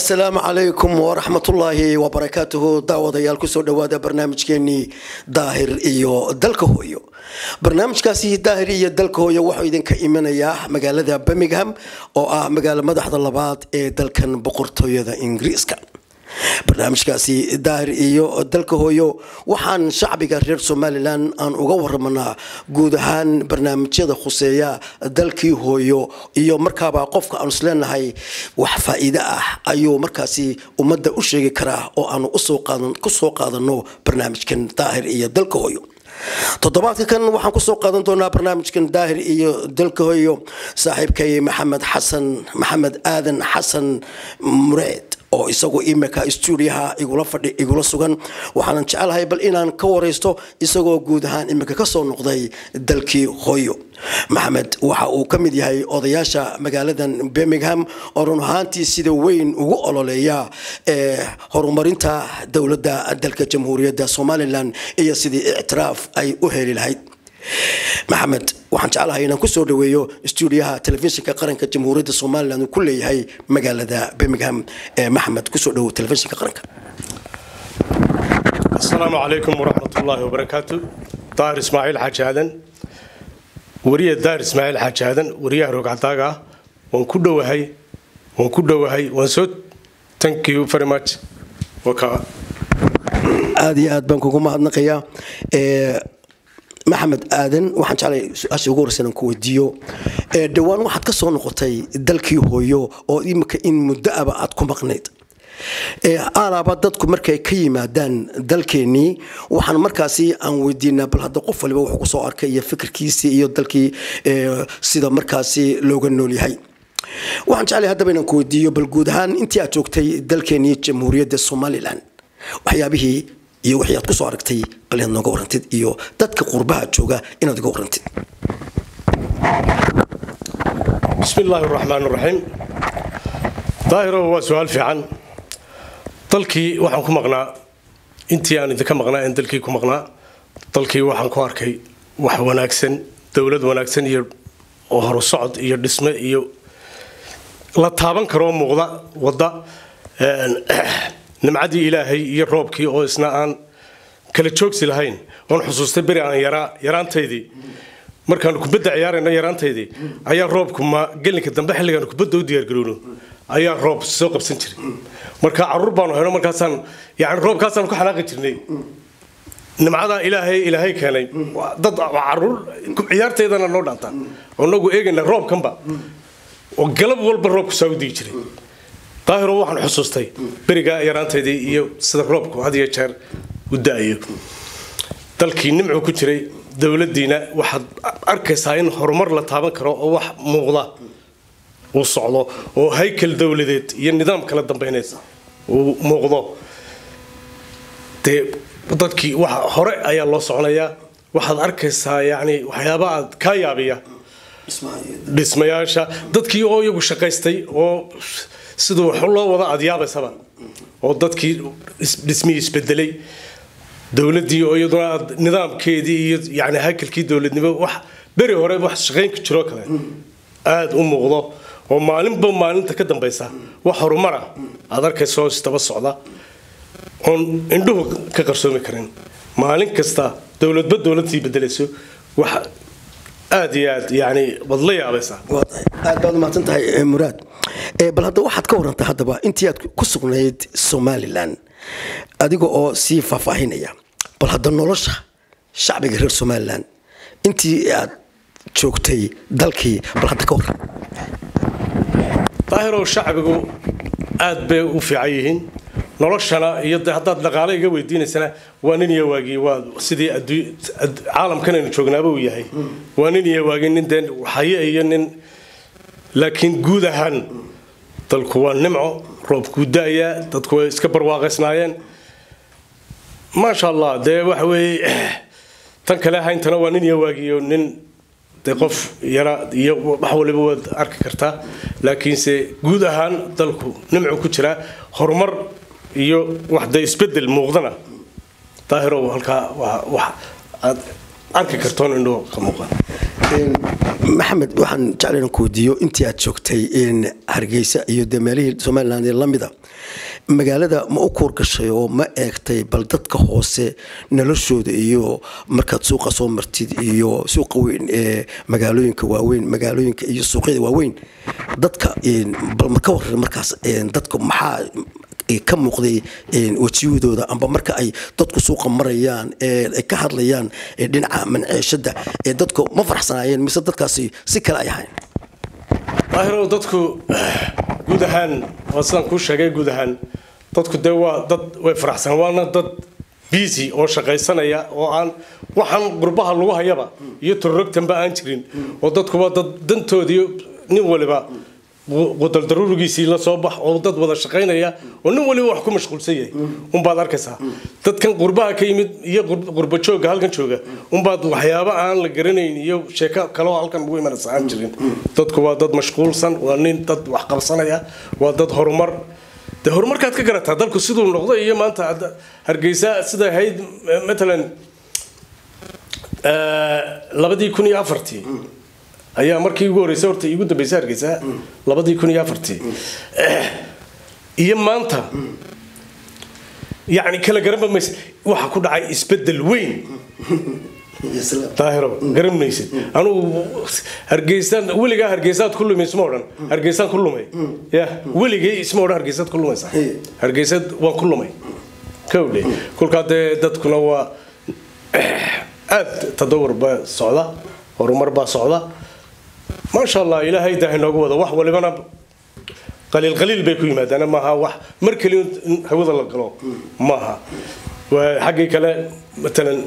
asalaamu calaykum waraxmatullaahi wabarakaatuhu daawadayaal kusoo dhowaada barnaamijkeenii daahir iyo dalka hooyo barnaamijkaasi daahir iyo dalka hooyo wuxuu idinka imanayaa magaalada birmingham oo ah magaalo madaxda labaad ee dalkan boqortooyada ingiriiska barnaamijkaasi daahir iyo dalka hooyo waxaan shacbiga reer somalilan aan uga waramanaa guud ahaan barnaamijyada khuseeya dalkii hooyo iyo markaaba qofka aanu isleenahay wax faa-iide ah ayuu markaasi ummadda u sheegi karaa oo aanu kusoo qaadano barnaamijkan daahir iyo dalka hooyo toddobaadka kan waxaan kusoo qaadan doonaa barnaamijkan daahir iyo dalka hooyo saaxiibkay maxamed xasan maxamed aadan xasan mureed oo isagu imika stuudiyaha igula fadhi igula sugan waxaanan jecelahay bal inaan ka waraysto isagoo guud ahaan imika kasoo noqday dalkii hooyo maxamed waxa uu ka mid yahay odayaasha magaaladan birmingham oo run ahaantii sida weyn ugu ololeeya ee horumarinta dowladda dalka jamhuuriyadda somalilan iyo sidii ictiraaf ay u heli lahayd maxamed waxaan jeclahay inaan kusoo dhaweeyo stuudiyaha telefishinka qaranka jamhuuriyadda somalilan uu ku leeyahay magaalada birmingham ee maxamed kusoo dhawow telefishinka qaranka asalaamu calaykum waraxmatullaahi wabarakaatu daahir ismaaciil xaaji aadan wariya daahir ismaaciil xaaji aadan wariyaha rogcadaaga ah waan ku dhowahay waan ku dhowahay waan soo thank you very much aada iyo aad baan kugu mahadnaqayaa maxamed aadan waxaan jeclay su-aasha ugu horreysa inaan ku weydiiyo dhowaan waxaad ka soo noqotay dalkii hooyo oo imika in muddo aba aad ku maqnayd alaaba dadku markay ka yimaadaan dalkeenii waxaan markaasi aan weydiinaa bal hadda qof waliba wuxuu kusoo arkay iyo fikirkiisii iyo dalkii sida markaasi looga nool yahay waxaan jeclay haddaba inaan ku weydiiyo bal guud ahaan intii aad joogtay dalkeenii jamhuuriyadda somalilan waxyaabihii iyo wixii aad kusoo aragtay bal inaad nooga warantid iyo dadka qurbaha jooga inaad iga warantid bismi illaahi raxmaan raxiim daahiro waa su-aal fiican dalkii waxaan ku maqnaa intii aan idinka maqnaa aan dalkii ku maqnaa dalkii waxaan ku arkay wax wanaagsan dowlad wanaagsan iyo oo horu socod iyo dhisme iyo la taaban karoo muuqda wadda nimcadii ilaahay iyo roobkii oo isna aan kala joogsi lahayn oon xusuustay beri aan yaraa yaraantaydii markaanu kubadda ciyaarayno yaraantaydii ayaa roobku ma gelinka dambe xilligaanu kubadda u diyaargarowno ayaa roob soo qabsan jiray marka caruur baanu hayno markaasaan yani roobkaasaan ku xanaaqi jirnay nimcadaa ilaahay ilaahay keenay dad caruur ciyaartaydana noo dhaantaa oo nagu eegayna roobkanba oo galab walba roobku saa u digi jiray daahiro waxaan xusuustay berigaa yaraantaydii iyo sida roobku had iyo jeer u da-ayo dalkii nimcu ku jiray dowladdiina waxaad arkaysaa in horumar la taaban karo oo wax muuqda uu socdo oo haykal dowladeed iyo nidaam kala dambayneed uu muuqdo dee dadkii wax hore ayaa loo soconayaa waxaad arkaysaa yacni waxyaaba aad kaa yaabiya dhismayaasha dadkii oo iyagu shaqaystay oo siduu wax loo wada aad yaabaysaba oo dadkii dhismihii isbedelay dowladdii oo iyaduna aad nidaamkeedii iyo yani haykalkii dowladnimo wax beri hore wax shaqaynka jiroo kale aada u muuqdo oo maalinba maalinta ka dambaysa wax horumara aad arkayso isdaba socda oon indhuhu ka qarsoomi karin maalin kasta dowladba dowladtii bedelayso wax aad iyo aad yani waad la yaabaysaa aad baad umahadsan tahay muraad bal hadda waxaad ka warantay haddaba intii aad ku sugnayd somalilan adiga oo sii faahfaahinaya bal hadda nolosha shacbiga reer somalilan intii aad joogtay dalkii bal hadda ka waran daahirow shacbigu aad bay u fiican yihiin noloshana iyo haddaad dhaqaale iga weydiinaysana waa nin iyo waagii waa sidii caalamkan aynu joognaaba uu yahay waa nin iyo waagii nin dee haye iyo nin laakiin guud ahaan dalku waa nimco roobkuu da-ayaa dadku way iska barwaaqaysnaayeen maasha allah dee waxa weeye tan kale hayntana waa nin iyo waagiyo nin dee qof yara iyo wax waliba waad arki kartaa laakiinse guud ahaan dalku nimcu ku jiraa horumar iyo wax dee isbedel muuqdana daahirow halkaa waa wax aad arki kartoon indhoo ka muuqan maxamed waxaan jecla inaan ku weydiiyo intii aad joogtay hargeysa iyo dee meelihii somaliland ee lamida magaalada ma u kuur gashay oo ma eegtay bal dadka hoose noloshooda iyo markaad suuqa soo martid iyo suuqa weyn ee magaalooyinka waaweyn magaalooyinka iyo suuqyada waaweyn dadka bal ma ka waran markaas dadka maxaa ka muuqday wejiyadooda amba marka ay dadku suuqa marayaan ay ka hadlayaan dhinaca manceeshada dadku ma faraxsanaayeen mise dadkaasi si kale ay ahayn daahirow dadku guud ahaan waa sidaan kuu sheegay guud ahaan dadku dee waa dad way faraxsan waana dad busy oo shaqaysanaya oo aan waxaan qurbaha lagu hayaba iyo tororogtanba aan jirin oo dadkuba dad dantoodii nin waliba qudaldaruurigiisii la soo bax oo dad wada shaqaynaya oo nin waliba wax ku mashquulsan yahay unbaad arkaysaa dadkan qurbaha ka yimid iyo qurba jooga halkan jooga unbaad waxyaabo aan la garanayn iyo sheeko kaloo halkan ugu imanaysa aan jirin dadku waa dad mashquulsan waa nin dad wax qabsanaya waa dad horumar de horumarkaad ka garataa dalku siduu noqdo iyo maanta hargeysa sida ahayd matalan labadii kun iyo afartii ayaa markii ugu horreysay horta iigu dambeysay hargeysa labadii kun iyo afartii iyo maanta yacni kala garanba maysa waxa ku dhacay isbeddel weyn daahiro garan maysid anugu hargeysaan weligaa hargeysaad ku lumay isma odhan hargeysaan ku lumay ya weligay isma odhan hargeysaad ku lumaysa hargeysad waan ku lumay kowdhe kolkaa dee dadkuna waa aad tadawur baa socda horumar baa socda maasha allah ilaahay daahay noogu wada wax walibana qaliil qaliil bay ku yimaadaan maaha wax mar keliya in hawada la galo maaha waa xaggii kale matalan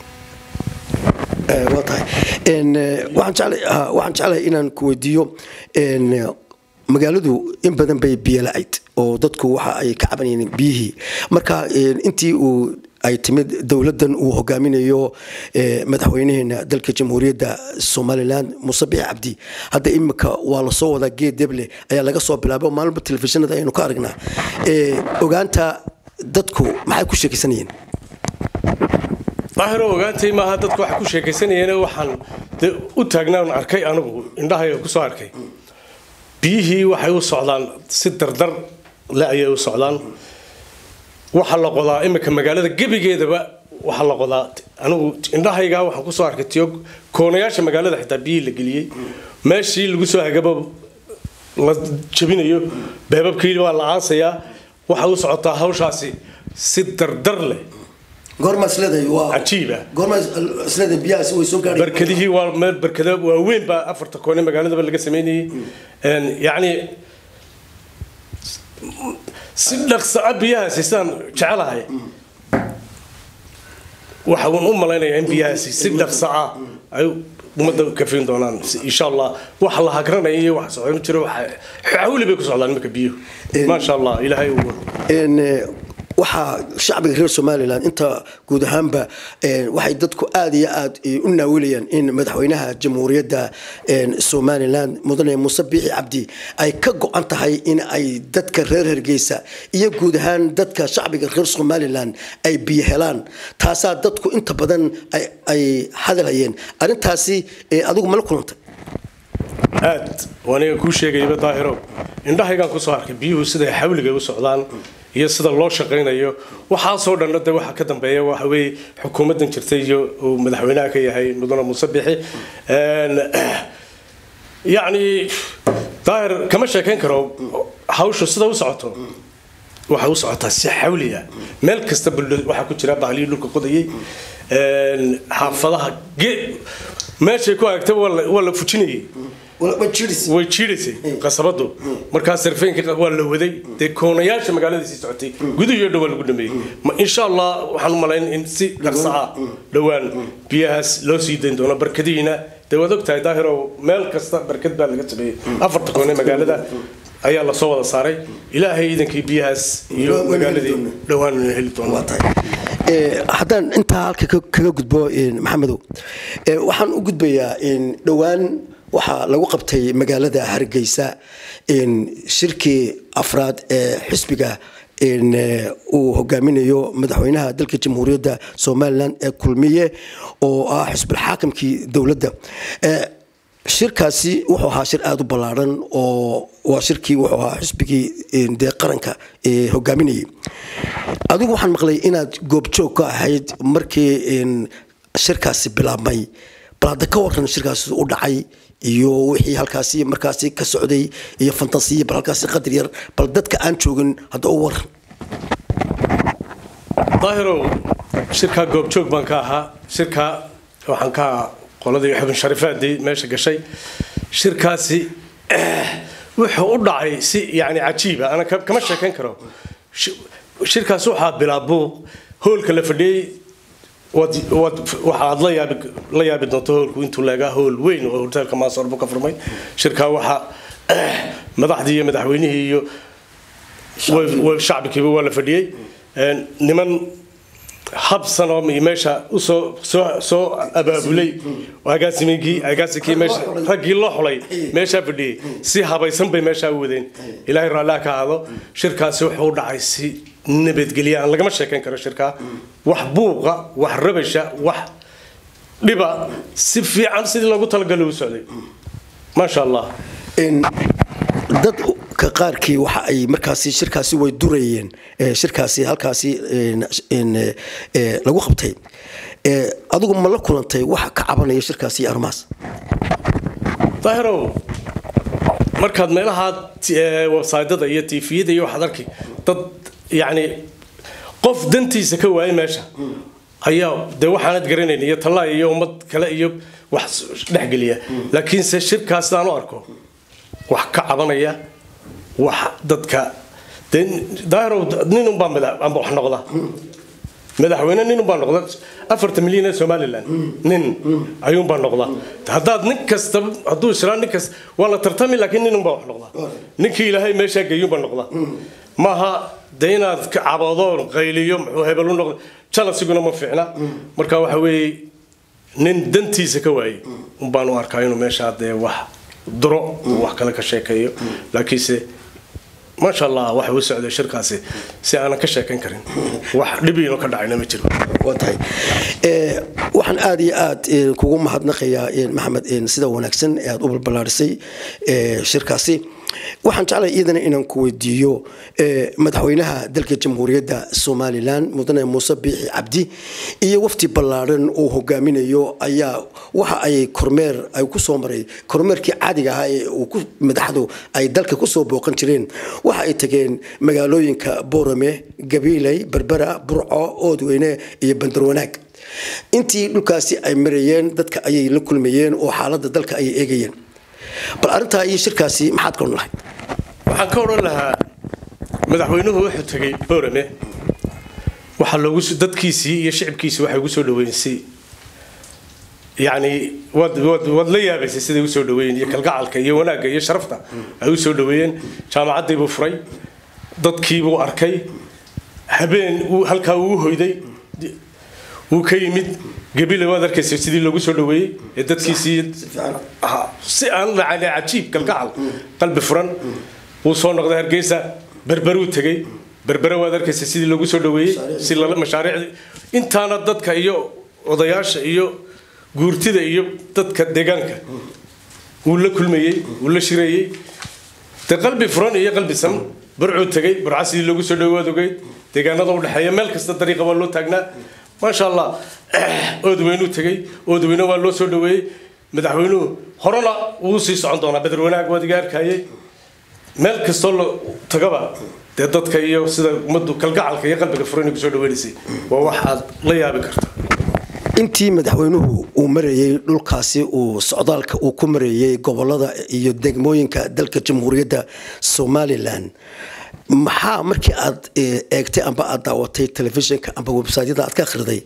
waa tahay waxaan jeclahay inaan ku weydiiyo magaaladu in badan bay biyo la-ayd oo dadku waxa ay ka cabanayeen biyihii marka intii uu ay timid dowladan uu hogaaminayo madaxweynaheena dalka jamhuuriyadda somalilan muuse bixi cabdi hadda imika waa lasoo wadaa geed deble ayaa laga soo bilaabay maalinba telefishinada aynu ka aragnaa ogaanta dadku maxay ku sheekaysanayeen daahiro ogaantay maaha dadku waxay ku sheekaysanayeen waxaan de u taagnaan arkay anigu indhahayga kusoo arkay biyihii waxay u socdaan si dardar le ayay u socdaan waxaa la qodaa imika magaalada gebigeedaba waxaa la qodaa anigu indhahaygaa waxaan kusoo arkay tiyo koonayaasha magaalada xitaa biyihii la geliyey meeshii lagu soo hagaba la jabinayo beebabkii waa la aasayaa waxay u socotaa hawshaasi si dardar leh barkadihii waa meel barkada waaweyn baa afarta koone magaaladaba laga sameynayay yacni si dhaqsaa biyahaasi sidaan jecelahay waxa uun u malaynayaa in biyahaasi si dhaqsa ah ay ummadda kafayn doonaan insha allah waxa la hagranaya iyo wax socon jiro xawli bay ku socdaan imika biyuhu maasha allah ilaahay uu waxaa shacbiga reer somalilan inta guud ahaanba waxay dadku aada iyo aad u naawilayaan in madaxweynaha jamhuuriyadda somalilan mudane muuse biixi cabdi ay ka go-an tahay in ay dadka reer hargeysa iyo guud ahaan dadka shacbiga reer somalilan ay biyo helaan taasaa dadku inta badan ay hadalhayeen arrintaasi adigu mala kulantay aad aniga kuu sheegayaba daahiro indhahaygaan kusoo arkay biyuhu siday xawliga u socdaan iyo sida loo shaqaynayo waxaasoo dhanna de waxa ka dambeeya waxa weeye xukuumaddan jirtay iyo uu madaxweynaha ka yahay mudane muuse bixi yacni daahir kama sheekayn karo hawshu sida u socoto waxay u socotaa si xawliya meel kasta waxaa ku jira bahlihii dhulka qodayay xaafadaha meeshay ku hagta waa la fujinayay way jiidaysay qasabadu markaa sarfeenka waa la waday dee koonayaasha magaaladiisii socotay guduhiyo dhowaa lagu dhameeyey insha allah waxaan u malayn in si dhaqsa ah dhowaan biyahaas loo sii dayn doono barkadihiina dee waad ogtahay daahirow meel kasta barkad baa laga sameeyey afarta koone magaalada ayaa lasoo wada saaray ilaahay iidankii biyahaas iyo magaaladii dhowaan heli doono haddaan intaa halka kaga gudbo maxamedow waxaan u gudbayaa dhowaan waxaa lagu qabtay magaalada hargeysa shirkii afraad ee xisbiga uu hogaaminayo madaxweynaha dalka jamhuuriyadda somalilan ee kulmiye oo ah xisbulxaakimkii dowladda shirkaasi wuxuu ahaa shir aada u ballaaran oo waa shirkii wuxuu ahaa xisbigii dee qaranka ee hogaaminayay adigu waxaan maqlay inaad goobjoog ka ahayd markii shirkaasi bilaabmay bal hadda ka waran shirkaasi u dhacay iyo wixii halkaasi markaasi ka socday iyo fantasiya bal halkaasi qadar yar bal dadka aan joogin hadda u waran daahirow shirkaa goobjoog baan ka ahaa shirkaa waxaan ka ahaa qoladii xubin sharifaadii meesha gashay shirkaasi wuxuu u dhacay si yani cajiiba ana kama sheekayn karo shirkaas waxaa bilaabuuq hoolka la fadhiyey waxaad la yaabi doonto hoolku intuu leegaa hool weyn oo hoteelka maasoor buu ka furmay shirkaa waxaa madaxdii iyo madaxweynihii iyo shacbikiiba waa la fadhiyey niman habsan oo meesha usoo soo abaabulay agaasiminkii agaasinkii meesha raggii loo xulay meeshaa fadhiyey si habaysan bay meeshaa u wadeen ilaahay raalliha ka ahaado shirkaasi wuxuu u dhacay si nabadgelya aan lagama sheekayn karo shirkaa wax buuqa wax rabasha wax dhiba si fiican sidii loogu talagalay u socday maasha allah dadka qaarkii waxa ay markaasi shirkaasi way durayeen shirkaasi halkaasi lagu qabtay adigu ma la kulantay waxa ka cabanaya shirkaasi iyo arrimahaas daahirow markaad meelaha websaydyada iyo tifiyada iyo waxaad arki dad yacni qof dantiisa ka waayay meesha ayaa dee waxaanad garanayn iyo tallaay iyo ummad kale iyo wax dhexgeliya laakiinse shirkaas sidaan u arko wax ka cabanaya wax dadka daahirow nin unbaa amba wax noqda madaxweyne nin unbaa noqda afartan milyan ee somalilan nin ayuunbaa noqda haddaad nin kasta hadduu israa nin kasta waa la tartami laakiin nin unbaa wax noqda ninkii ilaahay meeshaa geeyuunbaa noqda maaha dee inaad ka cabado qayliyo muxuu hebel u noqda jalasiguna ma fiicna marka waxa weeye nin dantiisa ka waayey unbaan u arkaa inuu meeshaa dee wax duro wax kale ka sheekeeyo laakiinse maasha allah waxa uu socday shirkaasi si aanan ka sheekayn karin wax dhibiino ka dhacayna ma jiro waa tahay waxaan aada iyo aad kugu mahadnaqayaa maxamed sida wanaagsan ee aada u balbalaarisay shirkaasi waxaan jeclay iyadana inaan ku weydiiyo madaxweynaha dalka jamhuuriyadda somalilan mudane muuse biixi cabdi iyo wafti ballaaran uu hogaaminayo ayaa waxa ay kormeer ay ku soo maray kormeerkii caadiga ahaa ee uu madaxdu ay dalka kusoo booqan jireen waxa ay tageen magaalooyinka boorame gabiiley berbera burco oodweyne iyo bandarwanaag intii dhulkaasi ay marayeen dadka ayay la kulmayeen oo xaaladda dalka ayay eegayeen bal arrintaa iyo shirkaasi maxaad ka odhan lahay waxaan ka odhan lahaa madaxweynuhu wuxuu tegay boorame waxaa loogu dadkiisii iyo shicibkiisii waxay ugu soo dhaweysay yacni waad waad waad la yaabaysay siday u soo dhaweeyeen iyo kalgacalka iyo wanaagga iyo sharafta ay u soo dhaweeyeen jaamacaddii buu furay dadkii buu arkay habeen halkaa uu hoyday wuu ka yimid gabile waad arkaysa sidii loogu soo dhaweeyey ee dadkiisii si aan lacane cajiib kalgacal qalbi furan wuu soo noqday hargeysa berberuu tegey berbere waad arkaysa sidii loogu soo dhaweeyey si mashaariicdii intaana dadka iyo odayaasha iyo guurtida iyo dadka deegaanka wuu la kulmayey wuu la shireeyey de qalbi furan iyo qalbi san burcuu tegey burca sidii loogu soo dhaweey waad ogeyd deegaanada udhexeeya meel kasta dariiqa waa loo taagnaa maasha allah oodweynuu tegey oodweyne waa loo soo dhaweeyey madaxweynuhu horena wuu sii socon doonaa bedel wanaag waad iga arkayey meel kastoo la tagaba dee dadka iyo sida ummaddu kalgacalka iyo qalbiga furan kusoo dhaweynaysay waa wax aad la yaabi karta intii madaxweynuhu uu marayey dhulkaasi uu socdaalka uu ku marayey gobolada iyo degmooyinka dalka jamhuuriyadda somalilan maxaa markii aad eegtay amba aad daawatay telefishinka amba websaytyada aad ka akhriday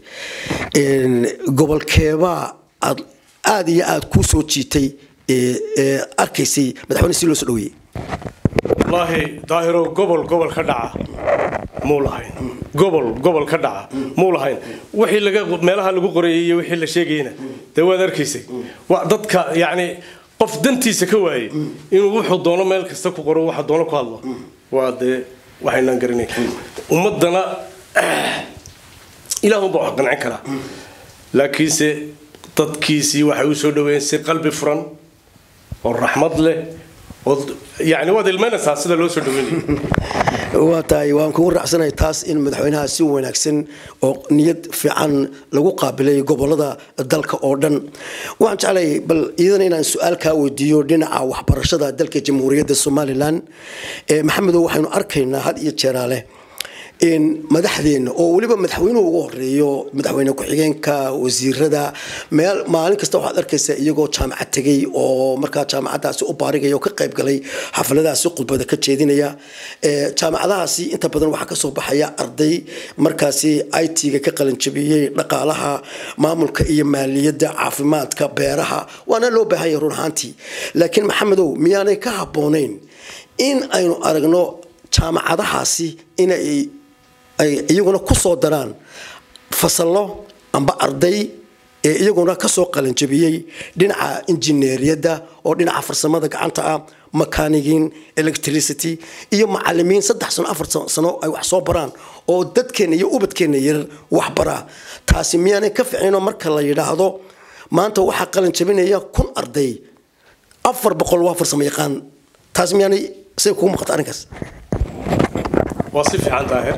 gobolkeebaa aad aada iyo aada kuu soo jiitay arkaysay madaxweyne si loo soo dhaweeyey wallaahi daahirow gobol gobol ka dhaca muu lahayn gobol gobol ka dhaca muu lahayn wixii laga meelaha lagu qorayay iyo wixii la sheegayna dee waad arkaysay waa dadka yacni qof dantiisa ka waayey inuu wuxuu doono meel kasta ku qoro waxa doono ku hadlo waa dee waxaynaan garanay ummadana ilaahunba wax qancin karaa laakiinse dadkiisii waxay u soo dhaweeyeen si qalbi furan oo raxmad leh oo yani waad ilmaynaysaa sida loo soo dhaweynayo waa tahay waan kugu raacsanahay taas in madaxweynaha si wanaagsan oo niyad fiican lagu qaabilay gobolada dalka oo dhan waxaan jeclay bal iyadana inaan su-aal kaa weydiiyo dhinaca waxbarashada dalka jamhuuriyadda somalilan maxamedow waxaynu arkaynaa had iyo jeeraale madaxdeena oo weliba madaxweynuhu ugu horeeyo madaxweyne ku-xigeenka wasiirada meel maalin kasta waxaad arkaysaa iyagoo jaamacad tegay oo markaa jaamacadaasi u baarigaya oo ka qayb galay xafladahaasi khudbada ka jeedinaya jaamacadahaasi inta badan waxaa kasoo baxaya arday markaasi it-ga ka qalanjabiyey dhaqaalaha maamulka iyo maaliyadda caafimaadka beeraha waana loo baahanya run ahaantii laakiin maxamedow miyaanay ka habboonayn in aynu aragno jaamacadahaasi inay ay iyaguna ku soo daraan fasallo amba arday ee iyaguna kasoo qalanjabiyey dhinaca injineeriyadda oo dhinaca farsamada gacanta ah makaanigiin electricity iyo macalimiin saddex sano afar sano ay wax soo baraan oo dadkeenna iyo ubadkeenna yarar wax baraa taasi miyaanay ka ficino marka la yidhaahdo maanta waxaa qalanjabinaya kun arday afar boqol waa farsamo yaqaan taas miyaanay say kugu muuqata arrinkaas waa si fiican daahir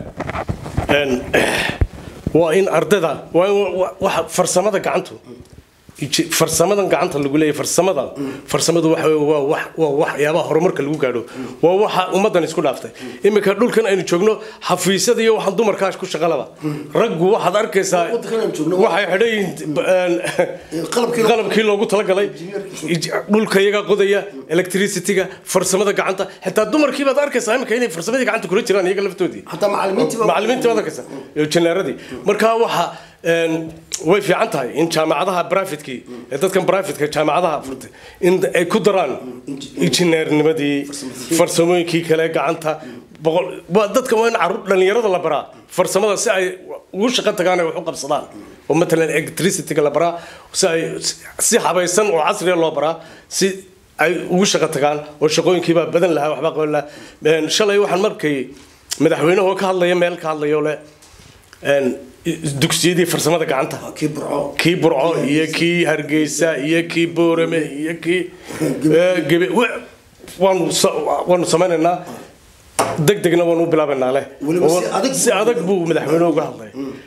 waa in ardayda waa in farsamada gacantu farsamadan gacanta lagu leeyahay farsamada farsamadu waxa waa wax waa waxyaabaha horumarka lagu gaadho waa waxa ummadan isku dhaaftay iminka dhulkan aynu joogno xafiisyada iyo waxaan dumarkaas ku shaqalaba raggu waxaad arkaysaa waxay xidhayihiin qalabkii loogu talagalay dhulka iyaga qodaya electricityga farsamada gacanta xitaa dumarkii baad arkaysaa iminka inay farsamadii gacanta kula jiraan iyaga laftoodii macalimiintii baad arkaysaa iyo janaaradii marka waxa way fiican tahay in jaamacadaha brivatekii ee dadkan brivatka jaamacadaha furtay in ay ku daraan injineernimadii farsamooyinkii kale gacanta boqol dadka waa in caruur dhalinyarada la baraa farsamada si ay ugu shaqo tagaan ay wax u qabsadaan oo matalan electricityga la baraa si ay si habaysan oo casriya loo baraa si ay ugu shaqo tagaan oo shaqooyinkiibaa badan lahaa waxbaa qaban lahaa shalay waxaan markay madaxweynuhu ka hadlaya meel ka hadlayo le dugsiyadii farsamada gacanta kii burco iyo kii hargeysa iyo kii boorame iyo kii gebe waanu samaynaynaa deg degna waanu bilaabaynaa leh si adag buu madaxweyne uga hadlay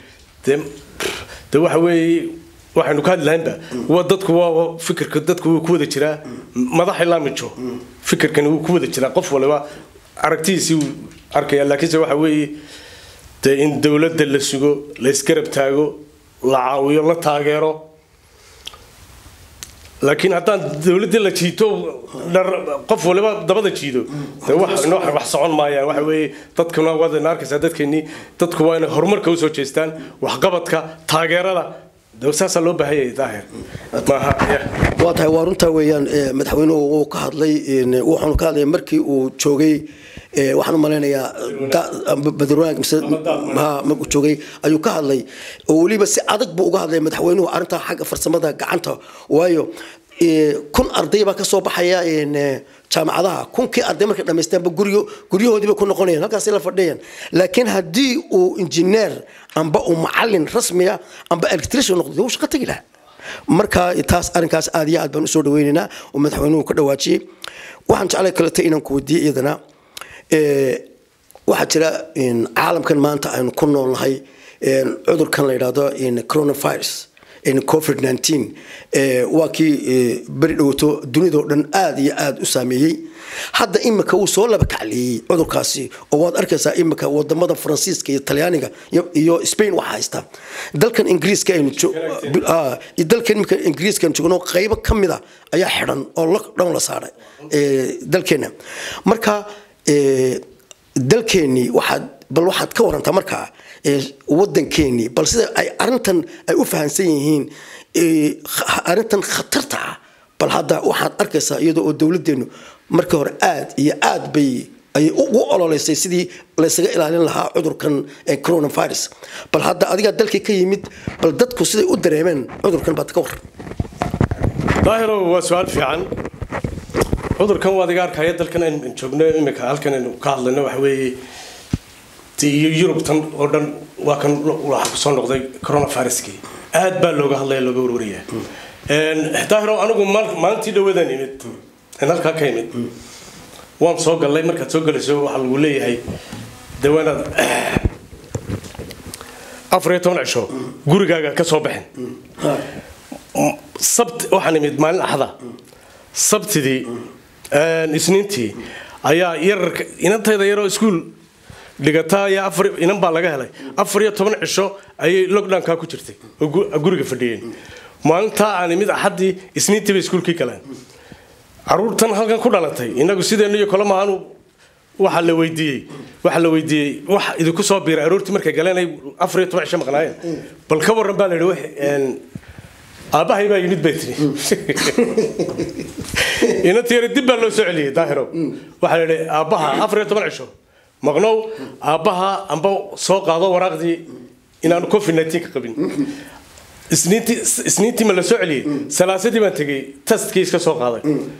de waxa weeye waxaynu ka hadli lahaynba waa dadku waa fikirka dadku wuu ku wada jiraa madax ilaa mijo fikirkani wuu ku wada jiraa qof waliba aragtidiisii wuu arkaya laakiinse waxa weeye dee in dowladda la sugo la isgarab taago la caawiyo la taageero laakiin haddaan dowladdii la jiito qof waliba dabada jiido de wax socon maayaan waxa weeye dadkuna waadna arkaysaa dadkeennii dadku waa inay horumarka usoo jeestaan waxqabadka taageerada saasaa loo baahanyay daahir waa tahay waa runtaa weeyaan madaxweynuhu wuu ka hadlay wuxuunu ka hadlaya markii uu joogay waxaan u malaynayaa badurwaag mise markuu joogay ayuu ka hadlay oo weliba si adag buu uga hadlay madaxweynuhu arrintaa xagga farsamada gacanta waayo kun arday baa kasoo baxaya jaamacadaha kunkii arday markay dhamaystaanba guryo guryahoodii bay ku noqonayaan halkaasay la fadhiyaan laakiin haddii uu injineer amba uu macalin rasmiya amba electrician noqdo wuu shaqo tegi lahaa marka taas arrinkaas aad iyo aad baan usoo dhaweynaynaa oo madaxweynuhu ka dhawaajiyey waxaan jeclay kaleta inaan ku weydiiye iyadana waxaa jira caalamkan maanta aynu ku noolnahay cudurkan la yidhaahdo coronavirus covid 19 waa kii beri dhowto dunidao dhan aada iyo aada u saameeyey hadda imika wuu soo laba kacleeyey cudurkaasi oo waad arkaysaa imika wadamada faransiiska iyo talyaaniga iyo spain waxaa haysta dalkan ingiriiska aynu dalkan imika ingiriiska aynu joogno qaybo ka mida ayaa xidhan oo lockdown la saaray dalkeena marka dalkeennii waxaad bal waxaad ka warantaa markaa wadankeenii bal sida ay arintan ay u fahamsan yihiin arintan khatarta ah bal hadda waxaad arkaysaa iyadoo oo dowladeennu markii hore aad iyo aad bay ayay ugu ololeysay sidii laysaga ilaalin lahaa cudurkan coronavirus bal hadda adigaa dalkii ka yimid bal dadku siday u dareemeen cudurkan baad ka waran daahiro waa su-aal fiican cudurkan waad iga arkaya dalkan aynu joogno imika halkan aynu ka hadlayno waxa weeye iyo yurubtan oo dhan waa kan waxa kusoo noqday coronaviruskii aad baa looga hadlaya looga warwaraya daahiro anigu maalintii dhawadan imid in halkaa ka imid waan soo gallay markaad soo galayso waxaa lagu leeyahay dawaanaad afar iyo toban cisho gurigaaga ka soo baxin sabt waxaan imid maalin axda sabtidii isniintii ayaa yararka inantayda yaroo iskuul dhigataa ayaa afar inan baa laga helay afar iyo toban cisho ayay lockdownkaa ku jirtay oo guriga fadhiyeen maalintaa aan imid axaddii isniintii bay iskuulkii galeen caruurtan halkan ku dhalatay inagu sideennu iyo kole maanu waxaa la weydiiyey waxaa la weydiiyey wax idinku soo biiray aroortii markay galeen ay afar iyo toban cisho maqnaayeen bal ka warran baa la yidhi aabbahay baa yimid bay tiri inantii yare dib baa loo soo celiyey daahiro waxaa la yidhi aabbaha afar iyo toban cisho maqnow aabbaha amba soo qaado waraaqdii inaanu covid nineteen ka qabin isniintii isniintii ma la soo celiyey salaasadii baan tegey testkii iska soo qaaday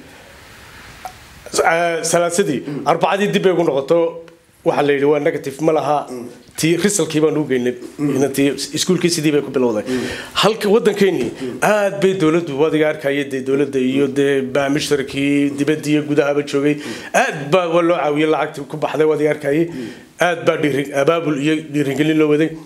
salaasadii arbacadii dib bay ugu noqoto waxaa la yidhi waa negative ma laha tii risalkii baan ugu geynay inantii iskuulkii sidii bay ku bilowday halka waddankeennii aad bay dowladdu wadiga arkaya dee dowladda iyo dee baamishtarkii dibadda iyo gudahaba joogay aad baa waa loo caawiyey lacagtii ku baxday wadiga arkayay aad baa dhiiri abaabul iyo dhiirigelin loo waday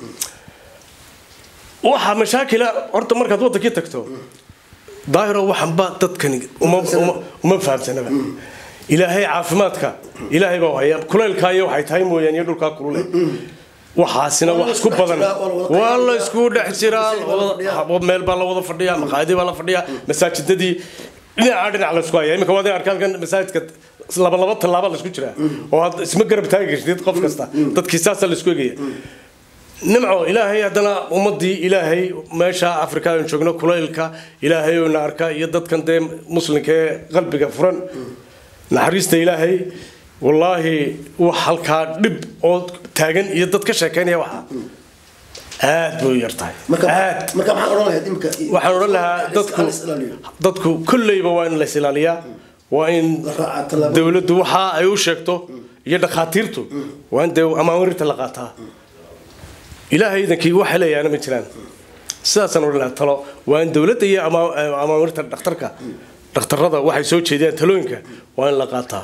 waxaa mashaakila horta markaad waddankii tagto daahiro waxanba dadkani uma fahamsanaba ilaahay caafimaadka ilaahay baa haya kulaylkaa iyo waxay tahay mooyaan iyo dhulkaa kulule waxaasina wax ku badan waa la isku dhex jiraa meel baa la wada fadhiyaa maqaayadii baa la fadhiyaa masaajidadii dhinaca dhinac la isku haya iminka waad arkaa halkan masaajidka laba laba tallaaba la isku jiraa oo had isma garab taagi kartid qof kasta dadkii saasaa la isku egaya nimco ilaahay haddana ummadii ilaahay meesha afrika aan joogno kulaylka ilaahay oo na arka iyo dadkan dee muslimka ee qalbiga furan naxariista ilaahay wallaahi wax halkaa dhib oo taagan iyo dad ka sheekeynaya waxa aad bay u yar tahay aad waxaan odhan lahaa dadku dadku kolleyba waa in la isilaaliyaa waa in dowladdu waxa ay u sheegto iyo dhakhaatiirtu waa in dee amaawirirta la qaataa ilaahay idankii wax helayaana ma jiraan sidaasaan odhan lahaa talo waa in dowladda iyo amaawirirta dhakhtarka dhakhtarada waxay soo jeediyaan talooyinka waa in la qaataa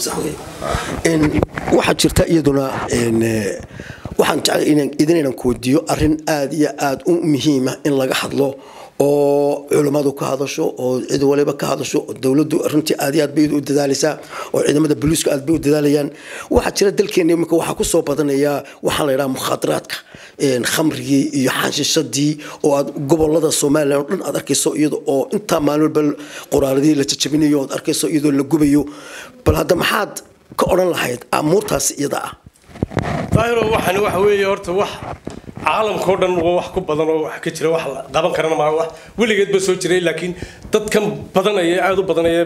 waxaa jirta iyaduna waxaan jeclay idinaynan kuweydiiyo arrin aada iyo aada u muhiima in laga hadlo oo culammadu ka hadasho oo cid waliba ka hadasho oo dowladdu runtii aad iyo aad bay u dadaalaysaa oo ciidamada booliisku aad bay u dadaalayaan waxaa jira dalkeena iminka waxaa kusoo badanaya waxaan la yidhaha mukhaadaraadka khamrigii iyo xaanshishadii oo aad gobolada somalilan oo dhan aad arkayso iyada oo intaa maalin walba qoraaladii la jajabinayo oad arkayso iyadoo la gubayo bal hadda maxaad ka odhan lahayd amuurtaas iyada ah daahiro waxani waxa weeye horta wax caalamka oo dhan waa wax ku badan oo wax ka jira wax la qaban karana maaha wax weligeed ba soo jiray laakiin dadkan badanaya aada u badanaya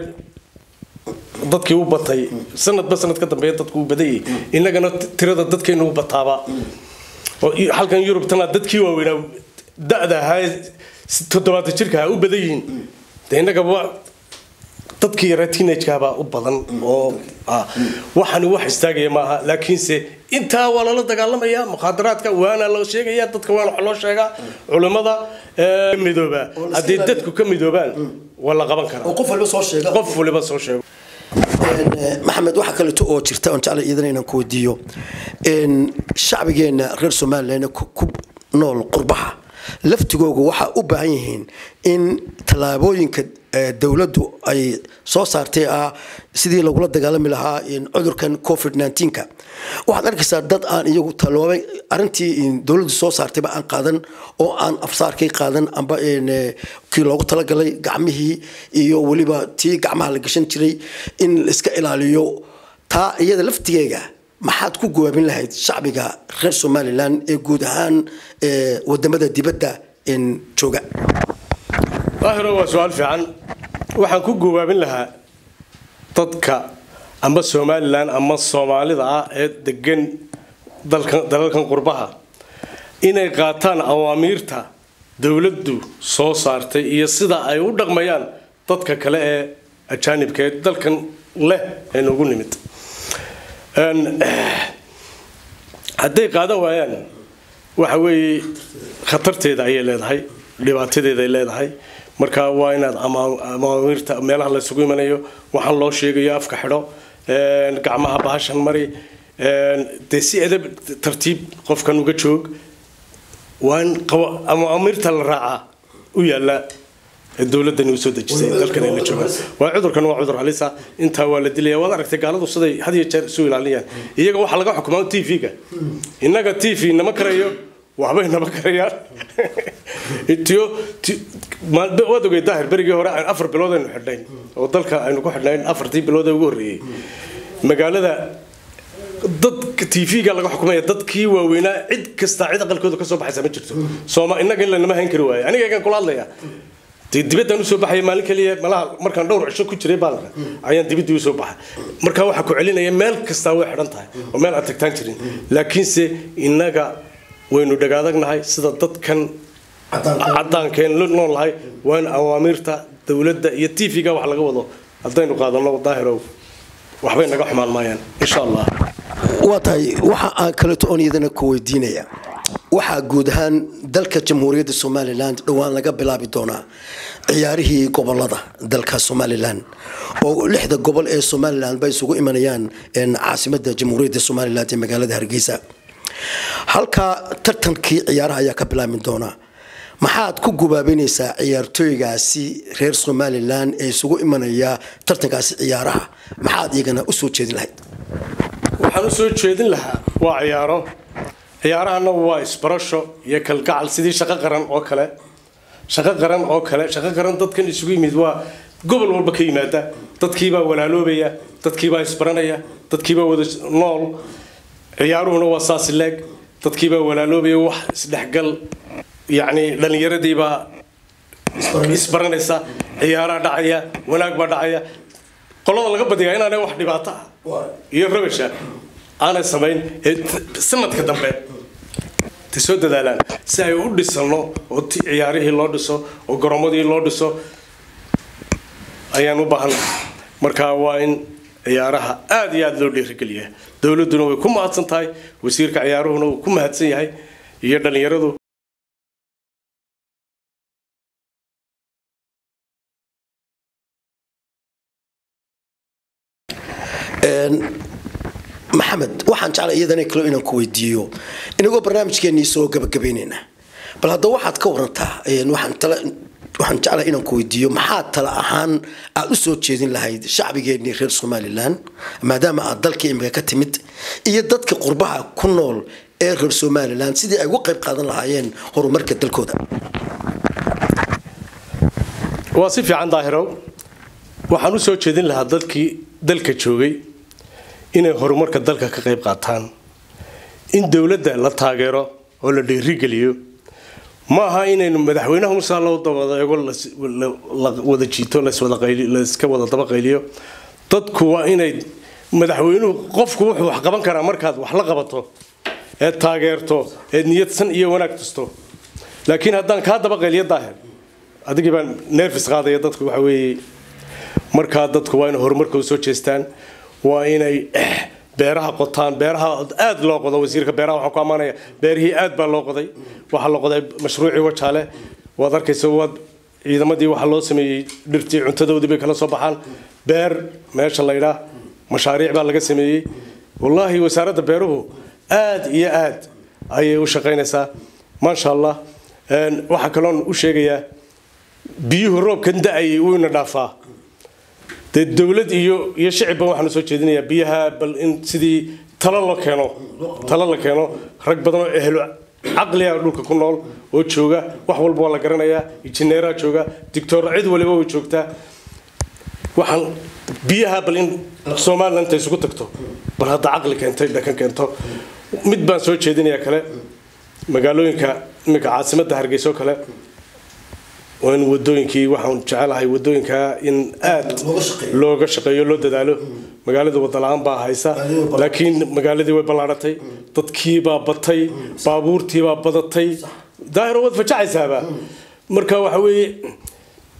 dadkii u batay sanadba sanad ka dambeeya dadku u badayay innagana tirada dadkeenu u bataaba oo halkan yurubtana dadkii waaweynaa da-da ahaa toddobaatan jirka u badan yihiin de innagaba dadkii yaraa teenagekabaa u badan oo waxani wax istaagaya maaha laakiinse intaa waa lala dagaalamaya mukhaadaraadka waana loo sheegaya dadka waana wax loo sheegaa culimmada midooba haddii dadku ka midoobaan waa la qaban karaa qof waliba soo sheega qof waliba soo sheego maxamed waxaa kaleeto oo jirta oon jeclay iidan inaan ku weydiiyo shacbigeenna reer somalilan ku nool qurbaha laftigooga waxaa u baahan yihiin in tallaabooyinka dowladdu ay soo saartay ah sidii lagula dagaalami lahaa cudurkan covid nka waxaad arkaysaa dad aan iyagu taloobay arintii dowladdu soo saartayba aan qaadan oo aan afsaarkay qaadan amba kii loogu talagalay gacmihii iyo weliba tii gacmaha la gashan jiray in la iska ilaaliyo taa iyada laftigeega maxaad ku gawaabin lahayd shacbiga reer somalilan ee guud ahaan wadamada dibadda jooga daahiro waa su-aal fiican waxaan ku gawaabin lahaa dadka ama somalilan ama soomaalida ah ee degan dalalkan qurbaha inay qaataan awaamiirta dowladdu soo saartay iyo sida ay u dhaqmayaan dadka kale ee ajaanibka ee dalkan leh ee nagu nimid hadday qaadan waayaan waxa weeye khatarteeda ayay leedahay dhibaatadeeday leedahay marka waa inaad amaamiirta meelaha laysugu imanayo waxaan loo sheegayo afka xidho gacmaha bahashan mari dee si edab tartiib qofkan uga joog waa in amaamiirta la raacaa u yaala dowladani usoo dejisay dalkan ay la joogaan waa cudurkan waa cudur halisa intaa waa la dilaya waad aragtay gaaladu siday had iyo jeer isu ilaalinayaan iyaga waxaa laga xukumaa t v-ga innaga t v nama karayo waxbay nama karayaan tiyo waad ogey daahir berigii hore afar bilood aynu xidhnayn oo dalka aynu ku xidhnayn afartii bilood ee ugu horreeyey magaalada dad t v-ga laga xukumaya dadkii waaweynaa cid kasta cid aqalkooda kasoo baxaysa ma jirto sooma innaga in lanama hayn kari waayo aniga egaan kula hadlaya dee dibaddaan usoo baxaya maalin kaliya malaha markaan dhowr cisho ku jiray baalanka ayaan dibaddii usoo baxay marka waxaa ku celinaya meel kastaa way xidhan tahay oo meel aan tagtaan jirin laakiinse innaga waynu dhagaadagnahay sida dadkan cadaankeen noolahay waa in awaamiirta dowladda iyo t v-ga wax laga wado haddaynu qaadano daahirow waxbay naga xumaan maayaan insha allah waa tahay waxa aan kaleeto oon iyadana ku weydiinaya waxaa guud ahaan dalka jamhuuriyadda somalilan dhowaan laga bilaabi doonaa ciyaarihii gobolada dalka somalilan oo lixda gobol ee somalilan bay isugu imanayaan caasimada jamhuuriyadda somalilan ee magaalada hargeysa halkaa tartankii ciyaaraha ayaa ka bilaabmi doonaa maxaad ku gubaabanaysaa ciyaartooygaasi reer somalilan ee isugu imanaya tartankaasi ciyaaraha maxaad iyagana usoo jeedin lahayd waxaan usoo jeedin lahaa waa ciyaaro ciyaarahana waa isbarasho iyo kalgacal sidii shaqo qaran oo kale shaqo qaran oo kale shaqo qaran dadkan isugu yimid waa gobol walba ka yimaada dadkiibaa walaaloobaya dadkiibaa isbaranaya dadkiibaa wada nool ciyaaruhuna waa saas leeg dadkiibaa walaaloobaya wax isdhexgal yacni dhallinyaradiibaa isbaranaysa ciyaaraa dhacaya wanaag baa dhacaya qolada laga badiyaa inaanay wax dhibaato ah iyo rabasha aanay samayn sanadka dambe ta soo dadaalaan si ay u dhisano oo ciyaarihii loo dhiso oo garoommadii loo dhiso ayaan u baahannahay marka waa in ciyaaraha aada iyo aada loo dhiirigeliyaa dowladduna way ku mahadsan tahay wasiirka ciyaaruhuna wuu ku mahadsan yahay iyo dhallinyaradu maxamed waxaan jeclay iyadana kale inaan ku weydiiyo inagoo barnaamijkeenii soo gabagabaynayna bal hadda waxaad ka warantaa waxaan jeclahay inaan ku weydiiyo maxaa tala ahaan aad u soo jeedin lahayd shacbigeenii reer somalilan maadaama aad dalka imika ka timid iyo dadka qurbaha ku nool ee reer somalilan sidii ay uga qayb qaadan lahaayeen horumarka dalkooda waa si fiican daahirow waxaan u soo jeedin lahaa dadkii dalka joogay inay horumarka dalka ka qayb qaataan in dowladda la taageero oo la dhiirigeliyo ma aha inaynu madaxweynaha musaa loo dabadeego la wada jiito layska wada dabaqayliyo dadku waa inay madaxweynuhu qofku wuxuu wax qaban karaa markaad wax la qabato eed taageerto eed niyadsan iyo wanaag tusto laakiin haddaan kaa dabaqayliyo daahir adigii baan neefis qaadaya dadku waxa weeye markaa dadku waa inay horumarka u soo jeestaan waa inay beeraha qotaan beeraha aad loo qodo wasiirka beeraha waxaan ku ammaanaya beerihii aad baa loo qoday waxaa la qoday mashruucii wajaale waad arkaysa waad ciidamadii waxaa loo sameeyey dhirtii cuntadoodii bay kala soo baxaan beer meesha laydhaa mashaariic baa laga sameeyey wallaahi wasaaradda beeruhu aad iyo aad ayay u shaqaynaysaa maasha allah waxaa kaloon u sheegayaa biyuhu roobkan da-ayay wuu ina dhaafaa dee dowlad iyo iyo shicibba waxaanu soo jeedinayaa biyaha bal in sidii talo la keeno talo la keeno rag badan oo ehlo caqliga dhulka ku nool oo jooga wax walba waa la garanayaa injineeraa jooga dictor cid waliba way joogtaa waxaan biyaha bal in somaliland inta isugu tagto bal hadda caqli keentay dhakan keento mid baan soo jeedinayaa kale magaalooyinka iminka caasimadda hargeysa oo kale waa in wadooyinkii waxaan jecelahay wadooyinka in aad looga shaqeeyo loo dadaalo magaalada wadala-aan baa haysa laakiin magaaladii way ballaaratay dadkiibaa batay baabuurtiibaa badatay daahiro waad fajacaysaaba marka waxa weeye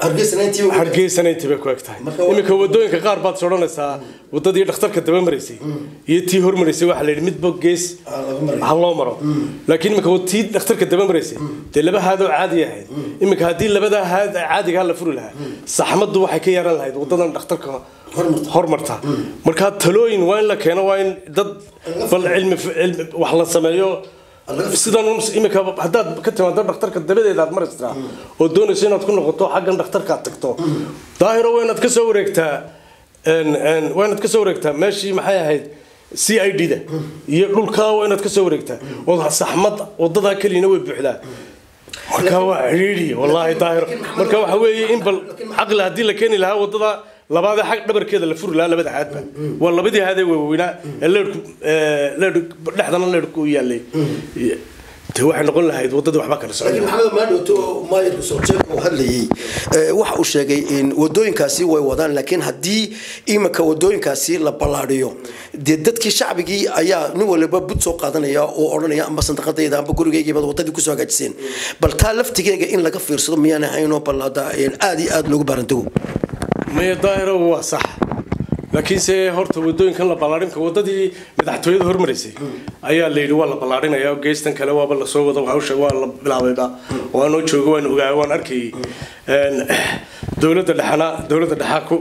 hargeysana intii bay ku eg tahay iminka wadooyinka qaar baad is odhanaysaa wadadii dhakhtarka daba maraysay iyo tii hormaraysay waxaa la yidhi midba gees ha loo maro laakiin iminka tii dhakhtarka daba maraysay dee laba haadoo caadi ahayd iminka haddii labadaa haad caadigaa la furi lahaa saxmaddu waxay ka yeeran lahayd wadadan dhakhtarka hormarta markaa talooyin waa in la keeno waa in dad bal cilmi wax la sameeyo sidan imika haddaad ka timaado dhakhtarka dabadeeda aad maraysaa oo doonayso inaad ku noqoto xaggan dhakhtarka aad tagto daahiro waa inaad kasoo wareegtaa waa inaad kasoo wareegtaa meeshii maxay ahayd c i d da iyo dhulkaa waa inaad kasoo wareegtaa oo saxmad wadadaa keliyana way buuxdaa marka waa cidhiidhi wallaahi daahiro marka waxa weeye in bal caqli haddii la keeni lahaa wadada labaadee xag dhabarkeeda la furi lahaa labada haadba waa labadii haadee waaweynaa ee leerhku leerh dhexdana leerhku u yaallay de waxay noqon lahayd wadadii waxba kala laakiin maxamed maadhowto maayarka sojeeg uu hadlayay waxa uu sheegay in wadooyinkaasi way wadaan laakiin haddii iminka wadooyinkaasi la ballaadhiyo dee dadkii shacbigii ayaa nin waliba bud soo qaadanaya oo odhanaya amba sandaqadayda amba gurigaygiibad wadadii kusoo hagaajiseen bal taa laftigeega in laga fiirsado miyaan ahaynoo bal hadda aada iyo aada loogu baarantago maya daahiro waa sax laakiinse horta wadooyinkan la ballaarinka wadadii madaxtooyada hormaraysay ayaa la yidhi waa la ballaarinaya geestan kale waaba lasoo wada hawsha waa la bilaabayba waanoo jooga waan ogaa waan arkayay dowladda dhexana dowladda dhexaa ku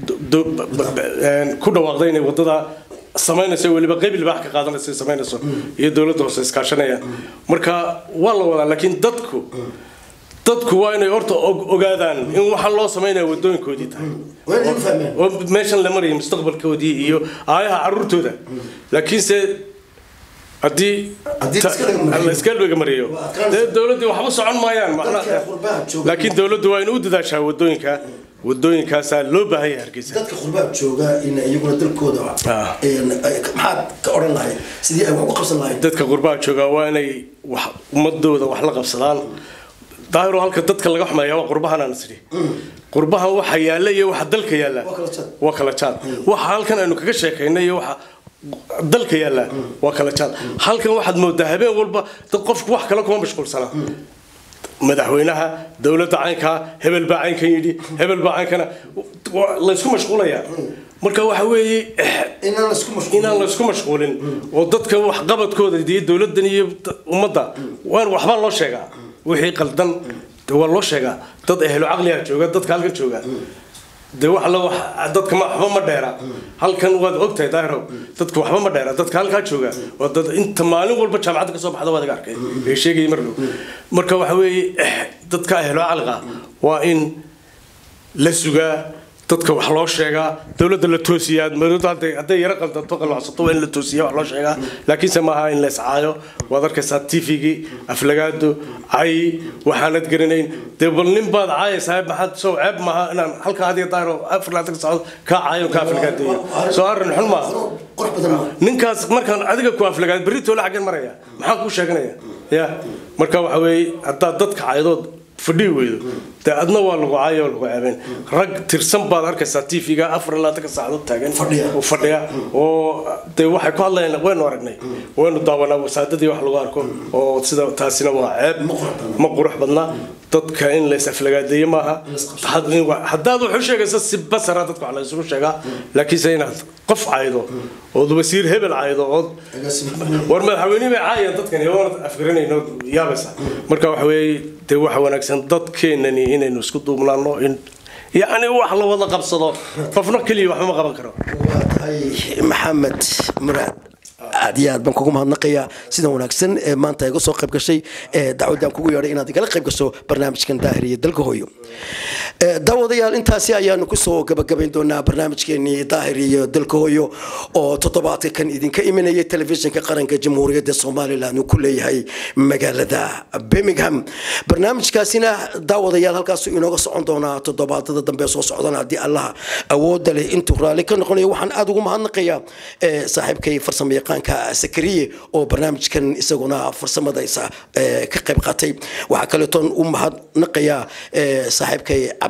ku dhawaaqday inay wadada samaynayso weliba qayb libaax ka qaadanayso samaynayso iyo dowladda hoose iskaashanayaan marka waa la wadaa laakiin dadku dadku waa inay horta ogaadaan in waxaan loo samaynaya wadooyinkoodii tahay oo meeshan la maraya mustaqbalkoodii iyo aayaha caruurtooda laakiinse haddii la iska dhaga mariyo dee dowladdii waxba socon maayaan laakiin dowladdu waa inay u dadaashaa wadooyinka wadooyinkaasaa loo baahan yahay hargeysa dadka qurbaha jooga in iyaguna dalkooda maxaad ka odhan lahayd sidii ay wax u qabsan lahayd dadka qurbaha jooga waa inay wax ummadooda wax la qabsadaan daahiro halka dadka laga xumeeya waa qurbahan aan isdhi qurbahan waxa yaalla iyo waxa dalka yaalla waa kala jaad waxa halkan aynu kaga sheekaynay iyo waxa dalka yaalla waa kala jaad halkan waxaad moodaa habeen walba dad qofku wax kale kuma mashquulsana madaxweynaha dowladda caynkaa hebel baa caynkan yidhi hebel baa caynkana laysku mashquulayaa marka waxa weeye inaan laysku mashquulin oo dadka waxqabadkooda iyo dowladdan iyo ummadda waan waxbaa loo sheegaa wixii qaldan waa loo sheegaa dad ehlo caqliga jooga dadka halkan jooga de wax la wax dadka ma waxba ma dheera halkan waad ogtahay daahiro dadka waxba ma dheera dadka halkaa jooga waa dad inta maalin walba jaamacadda kasoo baxda waad iga arkay ee sheegayay mar dhow marka waxa weeye dadka ehlo caqliga waa in la sugaa dadka wax loo sheegaa dowladda la toosiyaa dowladda hadday hadday yaro qaldanto qalwacsato waa in la toosiya wax loo sheegaa laakiinse maaha in la iscaayo waad arkaysaa tvgii aflagaado cay waxaanad garanayn dee bal nin baad caayaysaa maxaad soo ceeb maaha inaan halkaa adiga daaro afar laatan socod kaa caayo kaa aflagaadeeyo soo arrin xun maaha ninkaas markaan adiga ku aflagaad berri toole xaggan maraya maxaan kuu sheeganaya ya marka waxa weeye haddaad dadka caydood fadhii weydo dee adna waa lagu caayo lagu ceebeen rag tirsan baad arkaysaa tvga afar labaatanka saacadood taagan oo fadhiya oo dee waxay ku hadlayaan waynu aragnay waynu daawanaa wasaadadii wax lagu arko oo sida taasina waa ceeb ma qurux badna dadka in la is-aflagaadeeyo maaha haddaad wax u sheegaysa si basara dadka wax la isugu sheegaa laakiinse inaad qof caydo ood wasiir hebel caydo ood war madaxweyne bay caayaan dadkan iyoona afgaranayno yaabaysa marka waxa weeye dee waxa wanaagsan dadkeenani inaynu isku duubnaano in yacni wax la wada qabsado qofna keliya waxba ma qaban karo waa tahay maxamed muraad aad iyo aad baan kugu mahadnaqayaa sida wanaagsan ee maanta iga soo qayb gashay ee dacwadaan kugu yeedhay inaad igala qayb gasho barnaamijkan daahir iyo dalka hooyo daawadayaal intaasi ayaanu kusoo gabagabayn doonaa barnaamijkeenii daahir iyo dalka hooyo oo toddobaadka kan idinka imanayay telefishinka qaranka jamhuuriyadda somalilan uu ku leeyahay magaalada birmingham barnaamijkaasina daawadayaal halkaasu inooga socon doonaa toddobaadada dambe soo socdana haddii allaha awooda leh intuu raalli ka noqonayo waxaan aada ugu mahadnaqayaa saaxiibkay farsamo yaqaanka sakariye oo barnaamijkan isaguna farsamadaysa ka qayb qaatay waxaa kaleetoon u mahadnaqayaa saaxiibkay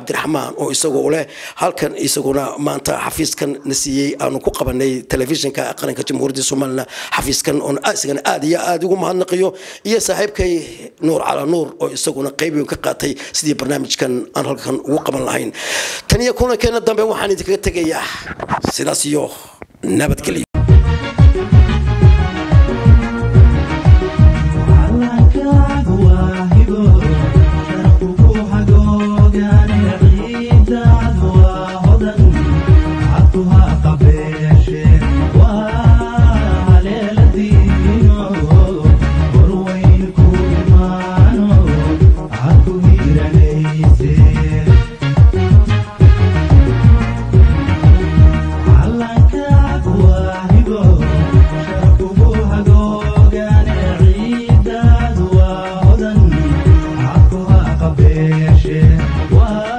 cabdiraxmaan oo isagoo leh halkan isaguna maanta xafiiskan na siiyey aanu ku qabanay telefishinka qaranka jamhuuriyadda somalilan xafiiskan oon isagana aad iyo aad ugu mahadnaqiyo iyo saaxiibkay nuur cala nuur oo isaguna qayb weyn ka qaatay sidii barnaamijkan aan halkan ugu qaban lahayn tan iyo kulankeena dambe waxaan idinkaga tegayaa sidaas iyo nabadgelyo Wow.